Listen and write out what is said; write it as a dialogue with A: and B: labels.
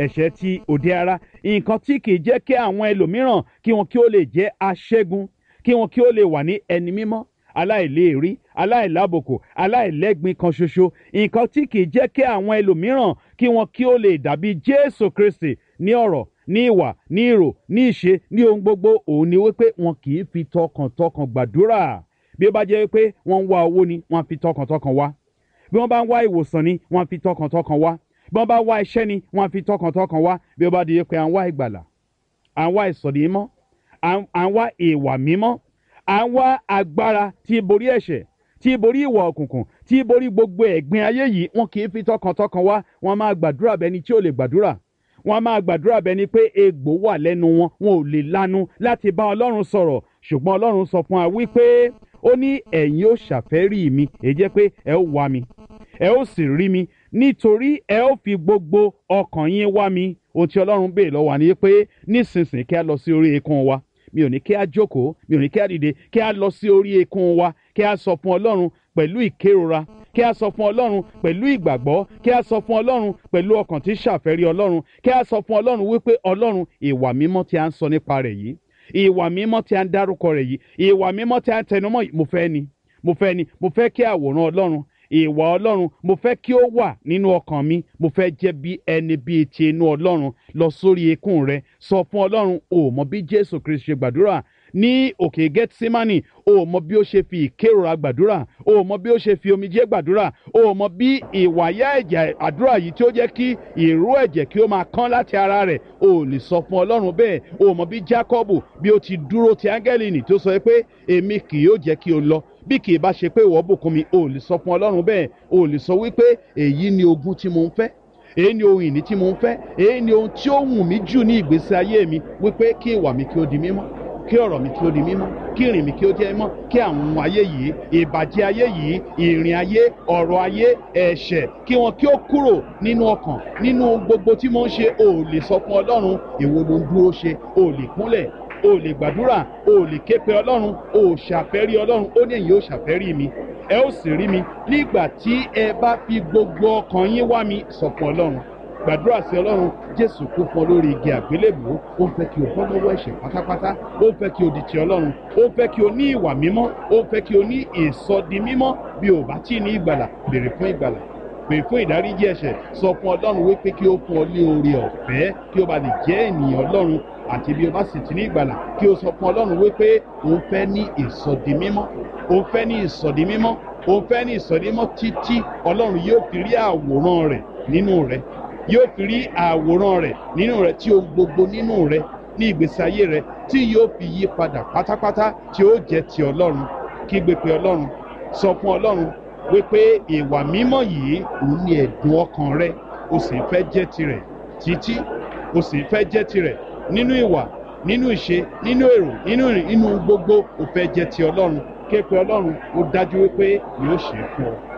A: ẹ̀ṣẹ̀ ti òde ara nǹkan tí kì í jẹ́ kí àwọn ẹlòmíràn kí wọn kí ó lè jẹ́ aṣẹ́gun kí wọn kí ó lè wà ní ẹni mímọ́ aláìléèrí aláìlábòkò aláìlẹ́gbin kan ṣoṣo nǹkan tí kì í jẹ́ kí àwọn ẹlòmíràn kí wọn kí ó lè dàbí jésù kristi ní ọ̀rọ̀ ní ìwà ní ìrò ní ìṣe ní ohun gbogbo òun ni wípé wọn kì í fi tọkàntọkàn gbàdúrà bí ó bá jẹ́ wípé wọ́n ń wá owó ni wọ́n á fi tọkàntọkàn wá bí wọ́n bá ń wá ìwòsàn ni wọ́n á fi tọkàntọkàn wá bí wọ́n bá wá iṣẹ́ ni wọ́n á fi tọkàntọkàn wá bí ó bá di pé à ń wá ìgbàlà à ń wá ìsọ̀dí mímọ́ à ń wá ìwà mímọ́ à ń wá agbára tí borí ẹ̀ṣẹ̀ tí borí ìwà òkùnkùn tí borí gbogbo ẹ̀gbin ayé yìí wọn kì í fi tọkàntọkàn wá wọn máa gbàdúrà bẹni tí ò lè gbàdúrà wọn máa gbàdúrà bẹni pé egbò wà lẹ́nu wọn wọn ò lè lanu láti bá ọlọ́run sọ̀rọ̀ ṣùgbọ́n ọlọ́run sọ fún wa wípé ó ní ẹ̀yin ó ṣàfẹ́rí mi èyí jẹ́ pé ẹ ó wá mi ẹ ó sì rí mi nítorí ẹ ó fi gbogbo ọkàn yín wá mi ohun tí ọlọ́run béè lọ́wọ́ wa ni pé nísinsìnyí kí a lọ sí orí eékún wa mi ò ní kí a jókòó mi ò ní kí a dìde kí a lọ sí orí eékún wa kí a sọ fún ọlọ́run pẹ̀lú ìkérora kí a sọ fún ọlọ́run pẹ̀lú ìgbàgbọ́ kí a sọ fún ọlọ́run pẹ̀lú ọkàn tí ṣàfẹ́rí ọlọ́run kí a sọ fún ọlọ́run wípé ọlọ́run ìwà mímọ́ tí a ń sọ nípa rẹ̀ yìí ìwà mímọ́ tí a ń dárúkọ rẹ̀ yìí ìwà mímọ́ tí a ń tẹnumọ́ yìí mo fẹ́ ni mo fẹ́ ni mo fẹ́ kí àwòrán ọlọ́run ìwà ọlọ́run mo fẹ́ kí ó wà nínú ọkàn mi mo fẹ́ jẹ́ bí ẹni bíi ti inú ọlọ́run lọ sórí eékún rẹ sọ fún ọlọ́run o mọ bí jésù kristu ṣe gbàdúrà ní òkè gẹ́tísímánì o mọ bí ó ṣe fi ìkérora gbàdúrà o mọ bí ó ṣe fi omijé gbàdúrà o mọ bí ìwàyà ẹ̀jẹ̀ àdúrà yìí tí ó jẹ́ kí ìró ẹ̀jẹ̀ kí ó máa kán láti ara rẹ̀ o lè sọ fún ọlọ́run bẹ́ẹ̀ o mọ bí jákọ́bù bí ó ti dúró ti áńgẹ́lì nì tó sọ pé èmi kì yóò jẹ́ kí o lọ bí kì í bá ṣe pé ìwọ bùkún mi o lè sọ fún ọlọ́run bẹ́ẹ̀ o lè sọ wípé èyí ni ogún tí mo ń fẹ́ èyí ni ohun ìní tí mo ń fẹ́ èyí ni ohun tí ó wù mí jù ní ìgbésí ayé mi wípé kí ìwà mi kí ó di mímọ́ kí ọ̀rọ̀ mi kí ó di mímọ́ kí ìrìn mi kí ó jẹ́ mímọ́ kí àwọn ohun ayé yìí ìbàjẹ́ ayé yìí ìrìn ayé ọ̀rọ̀ ayé ẹ̀ṣẹ̀ kí wọn kí ó kúrò nínú ọkàn nínú gbogbo tí mo ń ṣe o lè sọ fún ọlọ́run èwo ló ń dúró ṣe o lè kúnlẹ̀ o lè gbàdúrà o lè ké pe ọlọ́run o ṣàfẹ́rí ọlọ́run ó ní èyí ó ṣàfẹ́rí mi ẹ ó sì rí mi nígbà tí ẹ bá fi gbogbo ọkàn yín wá mi sọ fún ọlọ́run gbàdúrà sí ọlọ́run jésù kú fún ọ lórí igi àgbélébùú ó ń fẹ́ kí o bọ́ lọ́wọ́ ẹ̀ṣẹ̀ pátápátá ó ń fẹ́ kí o di ti ọlọ́run ó ń fẹ́ kí o ní ìwà mímọ́ ó ń fẹ́ kí o ní ìsọdi mímọ́ bí o bá tí ì ní ìgbàlà béèrè fún ìgbàlà pè fún ìdáríjì ẹ̀ṣẹ̀ sọ fún ọlọ́run wípé kí ó fún ọ ní oore ọ̀fẹ́ kí o bá lè jẹ́ ènìyàn ọlọ́run àti bí o bá sì ti ní ìgbàlà kí o sọ fún ọlọ́run wípé òun fẹ́ ní ìsọdi mímọ́ òun fẹ́ ní ìsọdi mímọ́ òun fẹ́ ní ìsọdi mímọ́ títí ọlọ́run yóò fi rí àwòrán rẹ̀ nínú rẹ̀ yóò fi rí àwòrán rẹ̀ nínú rẹ̀ tí ohun gbogbo nínú rẹ̀ ní ìgbésí ayé rẹ̀ tí yóò fi yí padà pátápátá tí ó jẹ́ ti ọlọ́run kí gbé pe ọlọ́run sọ fún ọlọ́run wípé ìwà mímọ́ yìí òun ni ẹ̀dùn ọkàn rẹ o sì fẹ́ jẹ́ tirẹ̀ títí o sì fẹ́ jẹ́ tirẹ̀ nínú ìwà nínú ìṣe nínú èrò nínú ìrìn nínú gbogbo o fẹ́ jẹ́ ti ọlọ́run ké pe ọlọ́run ó dájú wípé yóò ṣe é fún ọ.